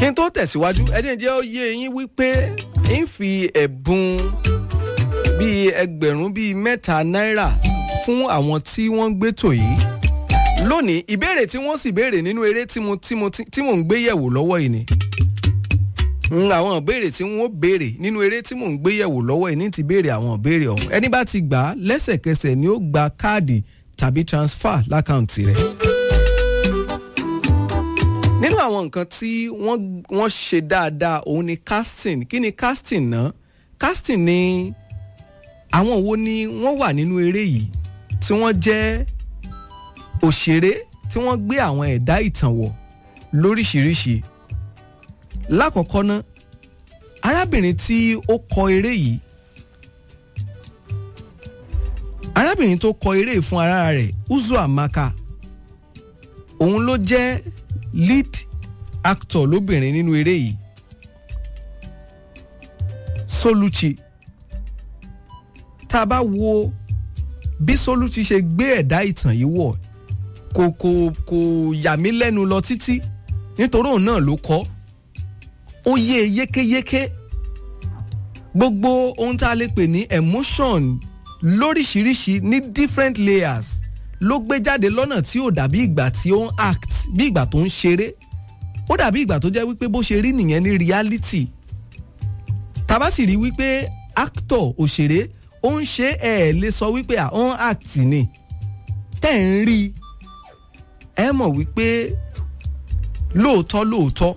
kí n tó tẹ̀síwájú ẹni jẹ́ ó yé yín wípé ń fi ẹ̀bùn bíi ẹgbẹ̀rún bíi mẹ́ta náírà fún àwọn tí wọ́n ń gbétò yìí lónìí ìbéèrè tí wọ́n sì béèrè nínú eré tí mo tí mo tí mò ń gbé yẹ̀wò lọ́wọ́ yìí ni àwọn ìbéèrè tí wọ́n béèrè nínú eré tí mò ń gbé yẹ̀wò lọ́wọ́ yìí ní ti béèrè àwọn ìbéèrè ọ̀hún ẹni bá ti gbà á lẹ́sẹ̀kẹsẹ̀ ni ó gba káàdì tàbí transfer lákàǹtì rẹ̀ nínú àwọn nǹkan tí wọ́n ṣe dáadáa òun ni casting kí ni casting náà casting ni àwọn wo ni wọ́n wà nínú eré yìí tí wọ́n jẹ́ òṣèré tí wọ́n gbé àwọn ẹ̀dá ìtàn wọ̀ lóríṣìíríṣìí lákọ̀ọ́kọ́ ná arábìnrin tí ó kọ eré yìí arábìnrin tó kọ eré fún ara rẹ̀ Uzo Amaka òun ló jẹ́ lead actor lóbìnrin nínú eré yìí Soluchi tá a bá wo bí Soluchi ṣe gbé ẹ̀dá ìtàn yìí wọ̀ kò kò kò yà mí lẹ́nu lọ títí nítorí òun náà ló kọ́ ó yé yékéyéké gbogbo ohun tá a lè pè ní emotion lóríṣiríṣi ní different layers ló gbé jáde lọ́nà tí ò dàbí ìgbà tí ó ń act bí ìgbà tó ń ṣeré ó dàbí ìgbà tó jẹ́ wípé bó ṣe rí nìyẹn ní reality tàbá sì rí wípé actor òṣèré ó ń ṣe ẹ̀ lè sọ wípé à ń act ni tẹ́ ń rí ẹ mọ̀ wípé lóòótọ́ lóòótọ́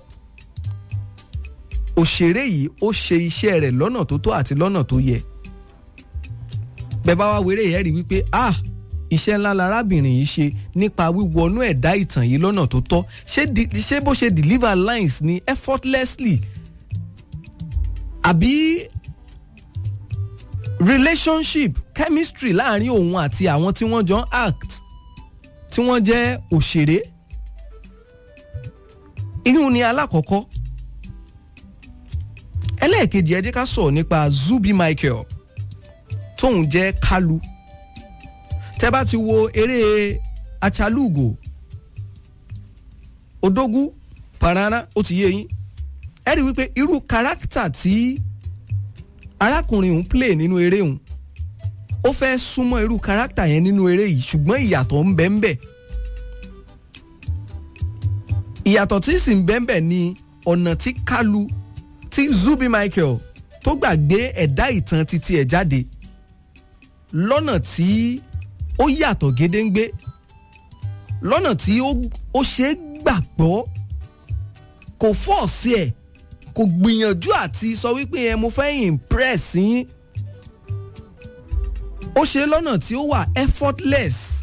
òṣèré yìí ó ṣe iṣẹ́ rẹ̀ lọ́nà tó tó àti lọ́nà tó yẹ bẹ́ẹ̀ bá wá wéré yẹn rí wípé ah iṣẹ́ ńlá larábìnrin yìí ṣe nípa wíwọnú ẹ̀dá ìtàn yìí lọ́nà tó tọ́ ṣé bó ṣe deliver lines ni effortlessly àbí relationship chemistry láàrin òun àti àwọn tí wọ́n jọ ń act tí wọ́n jẹ́ òṣèré inú ni alákọ̀ọ́kọ́ ẹlẹ́ẹ̀kejì ẹ jẹ́ ká sọ̀rọ̀ nípa Zubi Michael tóun jẹ́ Kalu tẹ́ bá ti wo eré achalugo odogu parana ó ti yé yín ẹ rí wípé irú káràkítà tí arákùnrin òun play nínú eré òun ó fẹ́ súnmọ́ irú káràkítà yẹn nínú eré yìí ṣùgbọ́n ìyàtọ̀ ń bẹ ń bẹ ìyàtọ̀ tí sì ń bẹ ń bẹ ni ọ̀nà tí Kalu tí Zubi Michael tó gbàgbé ẹ̀dá ìtàn títí ẹ̀ jáde lọ́nà tí ó yàtọ̀ gédéǹgbé lọ́nà tí ó ṣe é gbàgbọ́ kò fọ́ọ̀sì ẹ̀ kò gbìyànjú àti sọ wípé ẹ mo fẹ́ impress yín ó ṣe lọ́nà tí ó wà effortless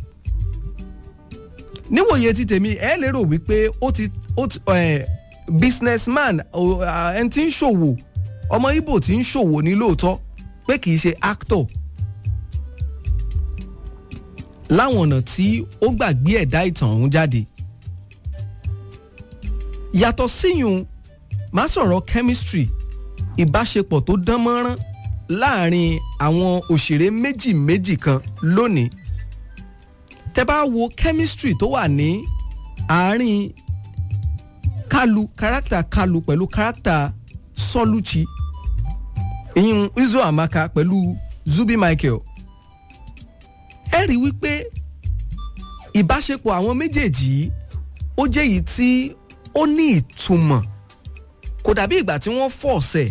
níwòye ti tèmi ẹ lérò wípé ó ti ó ti ẹ businessman ẹni tí ń ṣòwò ọmọ Ìgbò tí ń ṣòwò ní lóòótọ́ pé kì í ṣe actor láwọn ọ̀nà tí ó gbàgbé ẹ̀dá ìtàn ọ̀hún jáde. yàtọ̀ síyùn má sọ̀rọ̀ chemistry ìbáṣepọ̀ tó dán mọ́rán láàrin àwọn òṣèré méjì méjì kan lónìí. tẹ́ bá wo chemistry tó wà ní àárín Kalu kárátà Kalu pẹ̀lú kárátà Soluchi ìyún Uzo Amaka pẹ̀lú Zubi Michael ẹ rí wípé ìbáṣepọ̀ àwọn méjèèjì yìí ó jẹ́ èyí tí ó ní ìtumọ̀ kò dàbí ìgbà tí wọ́n fọ̀ ọ̀sẹ̀.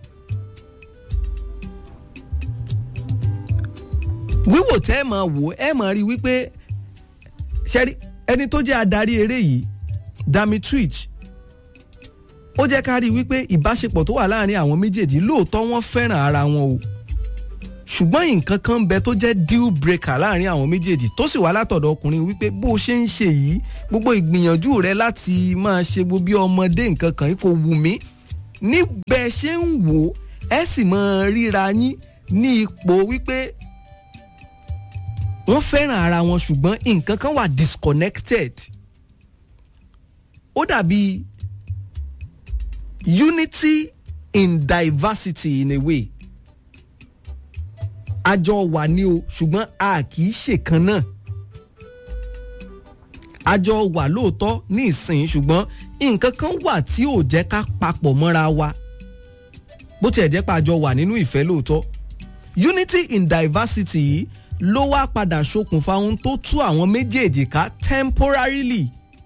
wíwò tẹ́ ẹ máa wò ẹ máa rí wípé ṣẹ́rí ẹni tó jẹ́ adarí eré yìí Dami Twitch ó jẹ́ ká rí wípé ìbáṣepọ̀ tó wà láàrin àwọn méjèèjì lóòótọ́ wọ́n fẹ́ràn ara wọn o ṣùgbọ́n nǹkan kan ń bẹ tó jẹ́ deal breaker láàrin àwọn méjèèjì tó sì wá látọ̀dọ̀ ọkùnrin wípé bó o ṣe ń ṣe yìí gbogbo ìgbìyànjú rẹ láti máa ṣe gbogbo bí ọmọdé nǹkan kan kò wù mí níbẹ̀ ṣe ń wò ẹ sì máa ríra yín ní ipò wípé wọ́n fẹ́ràn ara wọn ṣùgbọ́n nǹkan kan wà disconnected ó dàbí unity in diversity in a way àjọ wà ní o ṣùgbọ́n a kì í ṣèkan náà àjọ wà lóòótọ́ ní ìsìn ṣùgbọ́n nǹkan kan wà tí ò jẹ́ ká papọ̀ mọ́ra wa bó tiẹ̀ jẹ́ pé a jọ wà nínú ìfẹ́ lóòótọ́ unity in diversity yìí ló wá padà ṣokùnfà ohun tó tú àwọn méjèèjì ká temporarily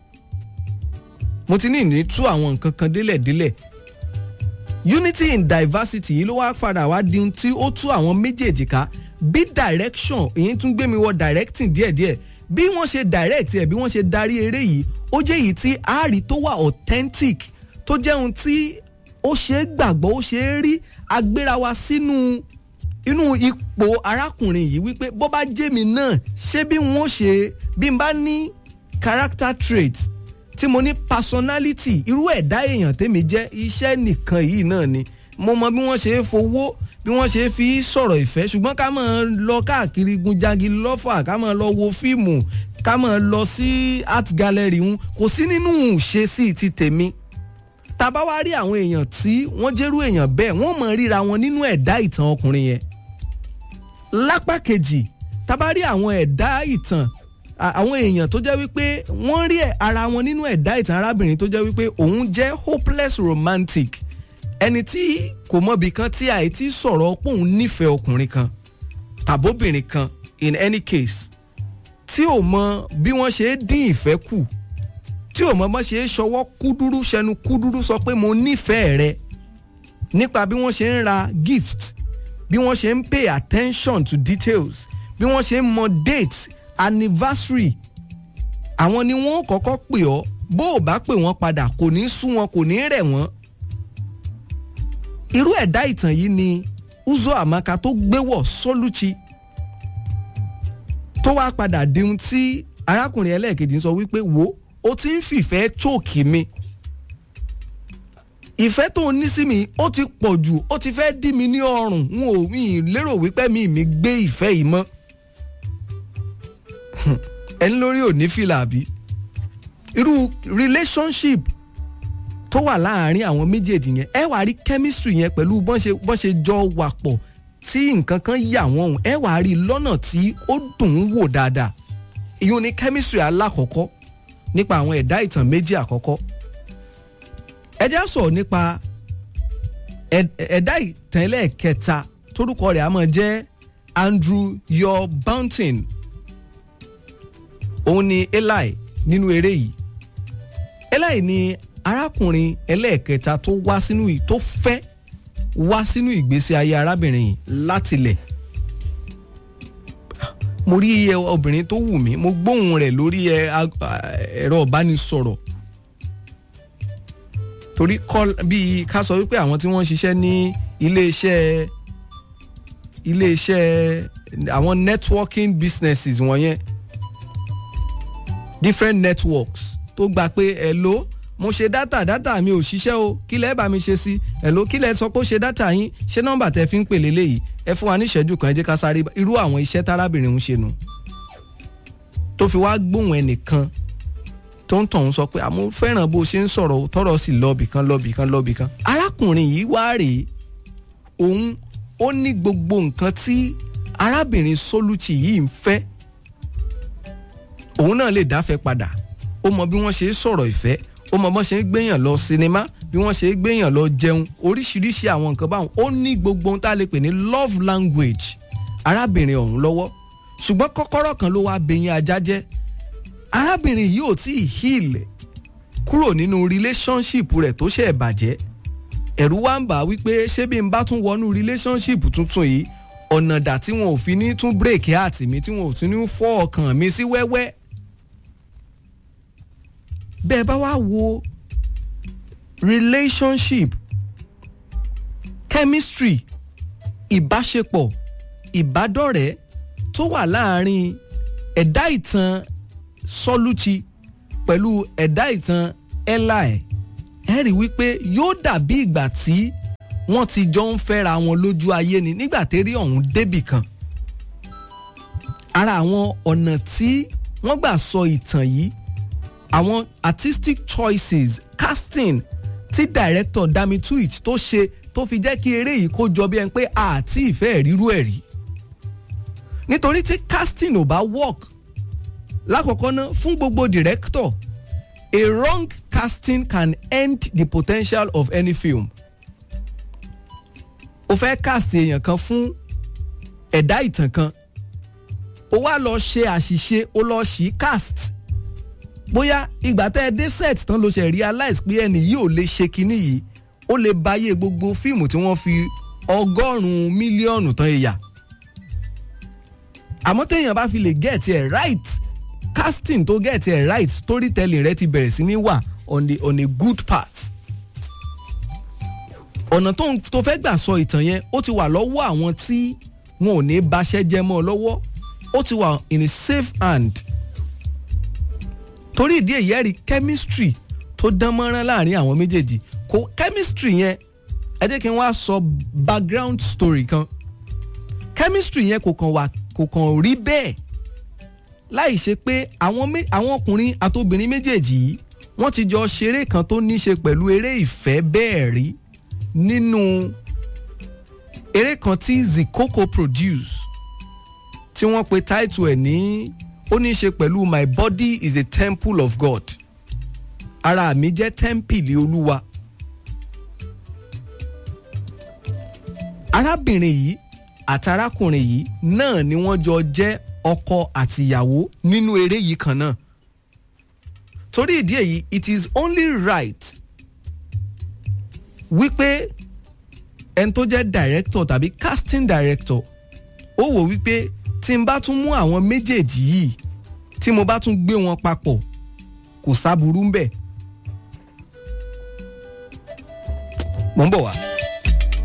mo ti ní ìní tú àwọn nǹkan kan délẹ̀délẹ̀ unity in diversity yìí ló wá padà wá di ohun tí ó tú àwọn méjèèjì ká bí direction èyí tún gbé mi wọ directing díẹ̀díẹ̀ bí wọ́n ṣe direct ẹ̀ bí wọ́n ṣe darí eré yìí ó jẹ́ èyí tí àárí tó wà authentic tó jẹ́ ohun tí ó ṣe é gbàgbọ́ ó ṣe é rí agbéra wa sínú inú ipò arákùnrin yìí wípé bó bá jẹ́ mi náà ṣé bí wọ́n ṣe bí n bá ní character trait tí mo ní personality irú ẹ̀dá èèyàn tèmi jẹ́ iṣẹ́ nìkan yìí náà ni mo mọ bí wọ́n ṣe é fowó bí wọ́n ṣe é fi sọ̀rọ̀ ìfẹ́ ṣùgbọ́n ká máa lọ káàkiri gunjagi lọ́fà ká máa lọ wo fíìmù ká máa lọ sí art gallery ń kò sí nínú ṣe sí ti tèmi tá bá wá rí àwọn èèyàn tí wọ́n jẹ́rú èèyàn bẹ́ẹ̀ wọ́n mọ̀ ríra wọn nínú ẹ̀dá ìtàn ọkùnrin yẹn lápá kejì tá bá rí àwọn ẹ̀dá ìtàn àwọn èèyàn tó jẹ́ wípé wọ́n rí ara wọn nínú ẹ̀dá ìtàn arábìnrin tó jẹ́ wípé òun jẹ́ hopeless romantic ẹni tí kò mọ̀bì kan tí àìtí sọ̀rọ̀ pé òun nífẹ̀ẹ́ ọkùnrin kan tàbóbìnrin kan in any case tí ò mọ bí wọ́n ṣe é dín ìfẹ́ kù tí ò mọ bọ́n ṣe é ṣọwọ́ kúdúrú ṣẹnu kúdúrú sọ pé mo nífẹ̀ẹ́ rẹ nípa bí wọ́n ṣe ń ra gift bí wọ́n ṣe ń pay attention to details bí wọ́n ṣe ń mọ date anniversary àwọn ni wọ́n kọ́kọ́ pè ọ́ bó o bá pè wọ́n padà kò ní sú wọn kò ní rẹ̀ wọ́n. irú ẹ̀dá ìtàn yìí ni Uzo Amaka tó gbéwọ̀ Soluchi tó wá padà di ohun tí arákùnrin ẹlẹ́ẹ̀kejì ń sọ wípé wo o ti ń fìfẹ́ chóòkì mi ìfẹ́ tó ní sí mi ó ti pọ̀ jù ó ti fẹ́ dí mi ní ọrùn n ò mi lérò wípé mi mi gbé ìfẹ́ yìí mọ́ ẹni lórí ò ní fìlà àbí irú relationship tó wà láàárín àwọn méjèèjì yẹn ẹ wàá rí chemistry yẹn pẹ̀lú bọ́n ṣe bọ́n ṣe jọ wà pọ̀ tí nǹkan kan yà wọ́n hùn ẹ wàá rí lọ́nà tí ó dùn ún wò dáadáa ìyún ni chemistry alákọ̀ọ́kọ́ nípa àwọn ẹ̀dá ìtàn méjì àkọ́kọ́ ẹ já sọ̀rọ̀ nípa ẹ̀dá ìtàn ẹlẹ́ẹ̀kẹta torúkọ rẹ̀ á máa jẹ́ Andrew Yor Bountin òun ni Eli nínú eré yìí Eli ni arákùnrin ẹlẹ́ẹ̀kẹta tó wá sínú yìí tó fẹ́ wá sínú ìgbésí ayé arábìnrin yìí látilẹ̀ mo rí iye obìnrin tó wù mí mo gbóhùn rẹ̀ lórí ẹ̀rọ ìbánisọ̀rọ̀ torí kọ́ bíi ká sọ wípé àwọn tí wọ́n ń ṣiṣẹ́ ní iléeṣẹ́ iléeṣẹ́ àwọn networking businesses wọ̀nyẹn different networks tó gba pé hello mo ṣe dátà dátà mi ò ṣiṣẹ́ o kí lẹ́ẹ̀ bá mi ṣe sí hello kí lẹ́ẹ̀ sọ pé ó ṣe dátà yín ṣé nọ́mbà tẹ fi ń pè léléyìí ẹ fún wa ní ìṣẹ́jú kan ẹ jẹ́ ká sáré irú àwọn iṣẹ́ tárábìnrin ń ṣe nu tó fi wá gbóhùn ẹnìkan tó ń tọ̀hún sọ pé àmọ́ fẹ́ràn bó ṣe ń sọ̀rọ̀ tọ́rọ̀ sí lọ́ọ̀bì kan lọ́ọ̀bì kan lọ́ọ̀bì kan arákùnrin yìí wá rèé òun ó ní gbogbo nǹkan tí arábìnrin Soluchi yìí ń fẹ́ òun náà lè dáfẹ́ padà ó mọ bí wọ́n ṣe ń sọ̀rọ̀ ìfẹ́ ó mọ bọ́n ṣe ń gbéyàn lọ sinimá bí wọ́n ṣe ń gbéyàn lọ jẹun oríṣiríṣi àwọn nǹkan báwọn ó ní gbogbo ohun tá a lè pè ní love language arábìnrin ọ̀hún lọ́wọ́ ṣùgbọ́n kọ́kọ́rọ́ kan ló wá bẹ̀yìn ajá jẹ́ arábìnrin yìí ò tí ì heal kúrò nínú relationship rẹ̀ tó ṣe bàjẹ́ ẹ̀rù wá ń bà wípé ṣé bí n bá tún wọnú relationship tuntun yìí ọ̀nà dà tí wọn ò fi ní tún break heart mi tí wọn ò tún ní fọ́ ọkàn mi sí wẹ́wẹ́ bẹ́ẹ̀ bá wá wo relationship chemistry ìbáṣepọ̀ ìbádọ́rẹ̀ẹ́ tó wà láàárín ẹ̀dá ìtàn Soluchi pẹ̀lú ẹ̀dá ìtàn Eli ẹ rí wípé yóò dàbí ìgbà tí wọ́n ti jọ ń fẹ́ra wọn lójú ayé ni nígbà tẹ́rí ọ̀hún débì kan ara àwọn ọ̀nà tí wọ́n gbà sọ ìtàn yìí àwọn artistic choices casting tí director Dami Tuitt tó ṣe tó fi jẹ́ kí eré yìí kó jọ bí ẹni pé àti ìfẹ́ ríru ẹ̀ rí nítorí tí casting ò bá work lákọ̀ọ́kọ́ ná fún gbogbo director a wrong casting can end the potential of any film o fẹ́ cast èèyàn kan fún ẹ̀dá ìtàn kan o wá lọ ṣe àṣìṣe o lọ ṣì cast bóyá ìgbà tẹ́ ẹ dé set tán ló ṣe realize pé ẹni yìí ò lè ṣe kinní yìí ó lè báyé gbogbo fíìmù tí wọ́n fi ọgọ́rùn-ún mílíọ̀nù tán ìyà àmọ́ téèyàn bá fi lè get ẹ̀ right casting tó get ẹ̀ right storytelling rẹ ti bẹ̀rẹ̀ sí ní wà on, the, on a good path ọ̀nà tó tó fẹ́ gbà sọ ìtàn yẹn ó ti wà lọ́wọ́ àwọn tí wọn ò ní baṣẹ́ jẹ́ mọ́ ọ lọ́wọ́ ó ti wà in a safe hand torí ìdí èyí ẹ̀rí chemistry tó dán mọ́rán láàrin àwọn méjèèjì kò chemistry yẹn ẹ jẹ́ kí n wá sọ background story kan chemistry yẹn kò kàn wà kò kàn rí bẹ́ẹ̀ láì ṣe pé àwọn àwọn ọkùnrin àtobìnrin méjèèjì yìí wọ́n ti jọ ṣeré kan tó ní ṣe pẹ̀lú eré ìfẹ́ bẹ́ẹ̀ rí nínú eré kan tí Zikoko produce tí wọ́n pe title ẹ̀ ní ó ní ṣe pẹ̀lú my body is a temple of God ara mi jẹ́ tẹ́ḿpìlì olúwa arábìnrin yìí àti arákùnrin yìí náà ni wọ́n jọ jẹ́ ọkọ àtìyàwó nínú eré yìí kan náà torí ìdí èyí it is only right wípé ẹni tó jẹ́ director tàbí casting director ó wò wípé tí n bá tún mú àwọn méjèèjì yìí tí mo bá tún gbé wọn papọ̀ kò sáburú ń bẹ̀. mo ń bọ̀ wá.